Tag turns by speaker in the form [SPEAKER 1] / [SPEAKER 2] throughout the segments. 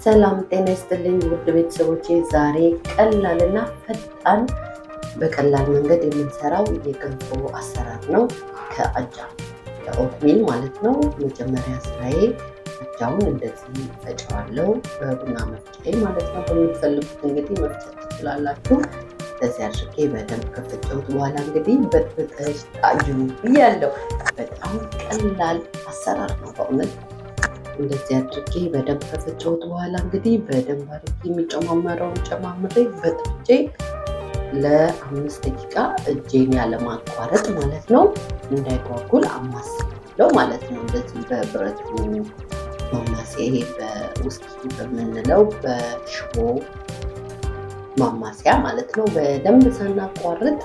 [SPEAKER 1] ሰላም ጤና ይስጥልኝ ውድ ቤተሰቦቼ፣ ዛሬ ቀላልና ፈጣን በቀላል መንገድ የምንሰራው የገንፎ አሰራር ነው። ከአጃ ከኦትሚል ማለት ነው። መጀመሪያ ስራዬ አጃውን እንደዚህ ፈጨዋለሁ በቡና መፍጫዬ ማለት ነው። በምትፈልጉት እንግዲህ መፍጨት ትችላላችሁ። እንደዚህ አድርጌ በደንብ ከፈጨሁት በኋላ እንግዲህ በጥብጠሽ ጣዩ ብያለሁ። በጣም ቀላል አሰራር ነው በእውነት እንደዚህ አድርጌ በደንብ ከፈጨሁት በኋላ እንግዲህ በደንብ አድርጌ የሚጨማመረውን ጨማምሬ በጥብጬ ለአምስት ደቂቃ እጄን ያለማቋረጥ ማለት ነው እንዳይጓጉል አማስለው ማለት ነው። እንደዚህ በብረት ማማሴ በውስኪ በምንለው በሽቦ ማማሲያ ማለት ነው። በደንብ ሳናቋርጥ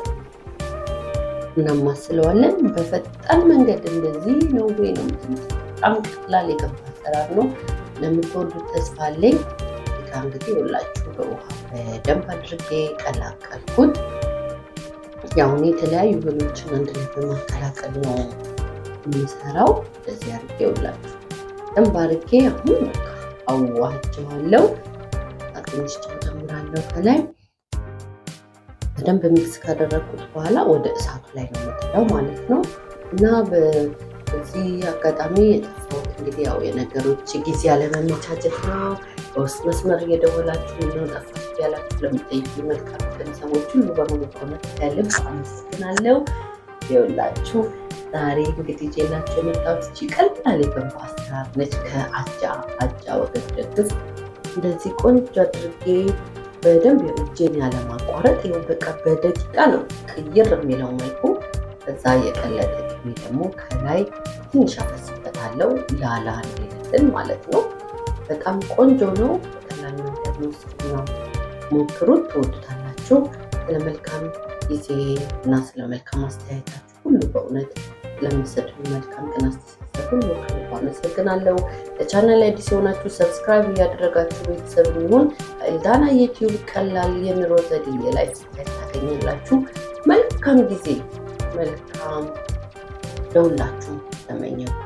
[SPEAKER 1] እናማስለዋለን። በፈጣን መንገድ እንደዚህ ነው ወይ ነው በጣም ቀላል የገንፎ አሰራር ነው። ለምትወዱት ተስፋ አለኝ። ጋ እንግዲህ ሁላችሁ በውሃ በደንብ አድርጌ ቀላቀልኩት። ያው እኔ የተለያዩ እህሎችን አንድ ላይ በማቀላቀል ነው የምሰራው። እንደዚህ አድርጌ ሁላችሁ ደንብ አድርጌ አሁን በቃ አዋህጀዋለሁ። ትንሽ ጨው ጨምራለሁ ከላይ በደንብ ሚክስ ካደረግኩት በኋላ ወደ እሳቱ ላይ ነው የምጥለው ማለት ነው እና በዚህ አጋጣሚ የጠፋሁት እንግዲህ ያው የነገሮች ጊዜ ያለመመቻቸት ነው። በውስጥ መስመር እየደወላችሁ ነው ጠፋች ያላችሁ ለምጠይቁ መልካም ቤተሰቦች ሁሉ በሙሉ ከሆነት ያለም አመሰግናለሁ። ይኸውላችሁ ዛሬ እንግዲህ ጄላችሁ የመጣሁት እቺ ቀላል የገንፎ አሰራር ነች። ከአጃ አጃ ወገን ደግፍ እንደዚህ ቆንጆ አድርጌ በደንብ የእጄን ያለማቋረጥ ይኸው በቃ በደቂቃ ነው ቅይር የሚለው መልኩ ከዛ የቀለጠ ቅቤ ደግሞ ከላይ ትንሽ አፈስበታለሁ ላላ እንዲልልን ማለት ነው። በጣም ቆንጆ ነው። በቀላል መንገድ ነው። ስና ሞክሩት፣ ትወዱታላችሁ። ስለ መልካም ጊዜ እና ስለ መልካም አስተያየታችሁ ሁሉ በእውነት ለምሰጡ መልካም ቅን አስተሳሰብ ሁሉ ከልብ አመሰግናለሁ። ለቻናል ላይ አዲስ የሆናችሁ ሰብስክራይብ እያደረጋችሁ ቤተሰብ የሚሆን ኤልዳና ዩቲዩብ ቀላል የኑሮ ዘዴ የላይፍ ስታይል ታገኛላችሁ። መልካም ጊዜ መልካም ለሁላችሁም ተመኘው።